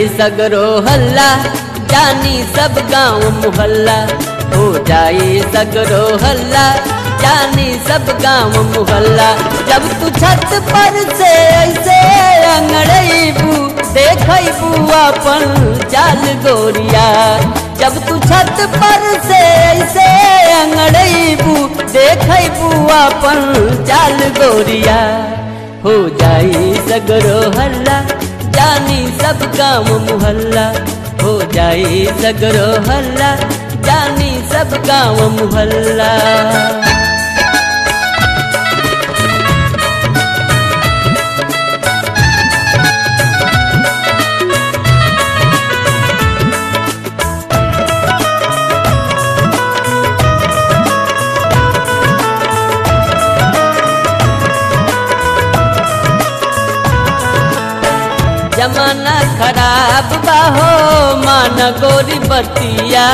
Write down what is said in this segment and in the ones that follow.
सगरो हल्ला जानी सब गांव मुहल्ला हो जाई सगरो हल्ला जानी सब गांव मुहल्ला जब तू छत पर से ऐसे अंगड़बू देखबू अपन चाल गोरिया जब तू छत पर से ऐसे अंगड़बू देखबू अपन चाल गोरिया हो जाई सगरो हल्ला जानी सब गांव मुहल्ला हो जाई सगरो हल्ला जानी सब गांव मुहल्ला जमाना खराब बाहो मान गोरी बतिया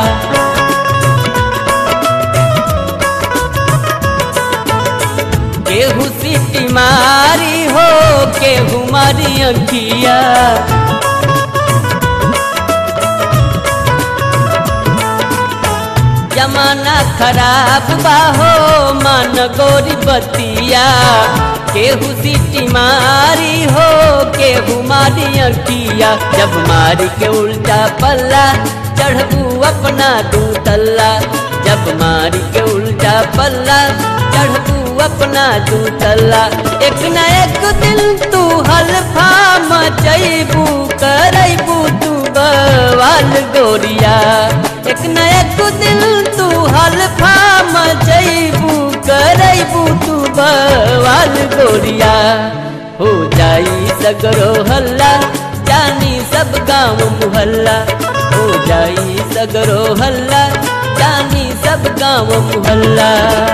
केहू सीटी मारी हो केहू मारी अंकिया जमाना खराब बाहो मान गोरी बतिया केहू सीटी मारी हो केहू मारी अंकिया जब मारी के उल्टा पल्ला चढ़बू अपना दू तल्ला जब मारी के उल्टा पल्ला चढ़बू अपना दू तल्ला एक न एक दिन तू हल्फा मचैबू करैबू तू बवाल गोरिया एक न एक दिन तू हल्फा मचैबू करैबू तू बवाल गोरिया हो जाई सगरो हल्ला जानी सब गांव मुहल्ला हो जाई सगरो हल्ला जानी सब गांव मुहल्ला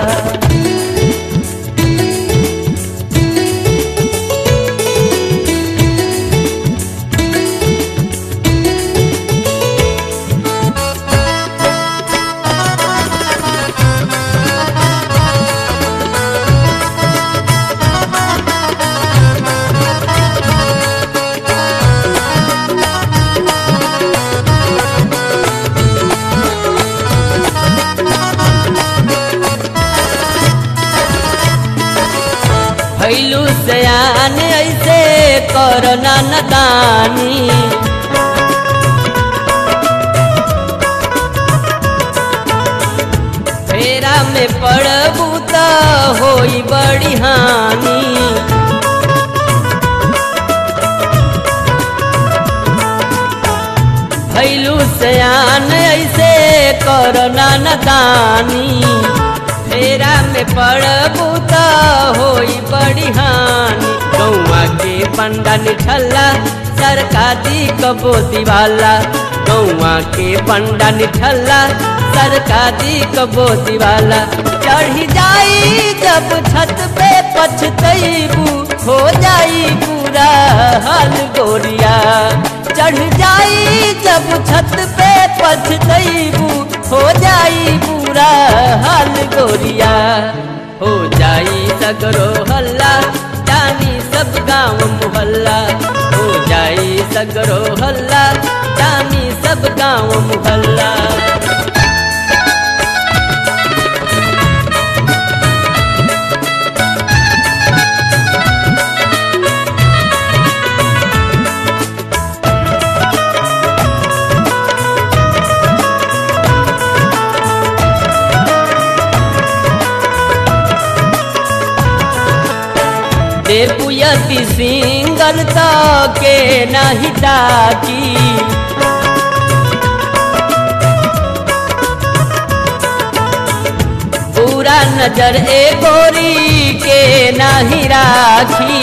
भैलू सयान ऐसे करना नदानी फेरा में पड़बू त होई बड़ी हानि भैलू सयान ऐसे करना नदानी फेरा में पड़बू त होई बड़ी हानि गौआ के पंडा निठल्ला सरकारी कबो दिवाला गौआ के पंडा निठल्ला सरकारी कबो दिवाला चढ़ी जाई जब छत पे पछतैबू हो जाई पूरा हाल गोरिया चढ़ जाई जब छत पे पछतैबू हो जाई पूरा हाल गोरिया हो जाई सगरो हल्ला जानी सब गांव मुहल्ला हो जाई सगरो हल्ला जानी सब गांव मुहल्ला देबू यदि सिंगल तो के नहीं ताकी पूरा नजर ए गोरी के नहीं राखी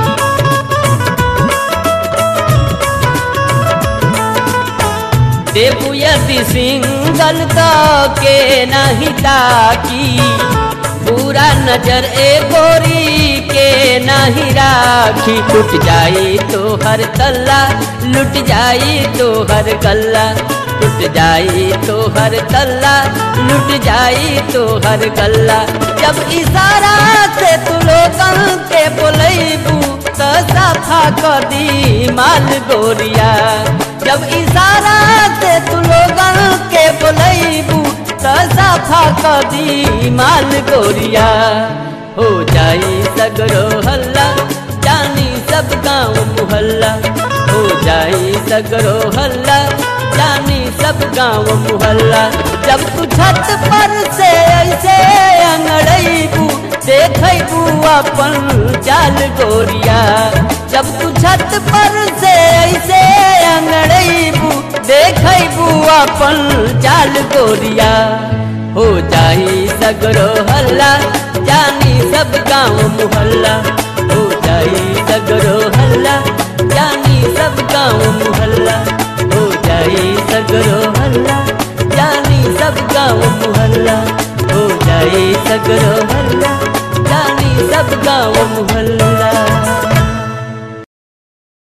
देबू यदि सिंगल तो के नहीं ताकी पूरा नजर ए गोरी के नहीं राखी टूट जाई तो हर तल्ला लुट जाई तो हर गल्ला टूट जाई तो हर तल्ला लुट जाई तो हर गल्ला जब इशारा से तू लोगन के बोलैबू तो सब साफा कदी माल गोरिया जब इशारा से तू लोगन के बोलैबू त साफा कदी माल गोरिया हो जाई सगरो हल्ला जानी सब गाँव मुहल्ला हो जाई सगरो हल्ला जानी सब गाँव मुहल्ला जब तू छत पर से ऐसे अंगड़ैबू देखबू अपन चाल गोरिया जब तू छत पर से ऐसे अंगड़ैबू देखबू अपन चाल गोरिया हो जाई सगरो हल्ला जानी सब गाँव मुहल्ला हो जाई सगरो हल्ला जानी सब गाँव मुहल्ला हो जाई सगरो हल्ला जानी सब गाँव मुहल्ला हो जाई सगरो हल्ला जानी सब गाँव मुहल्ला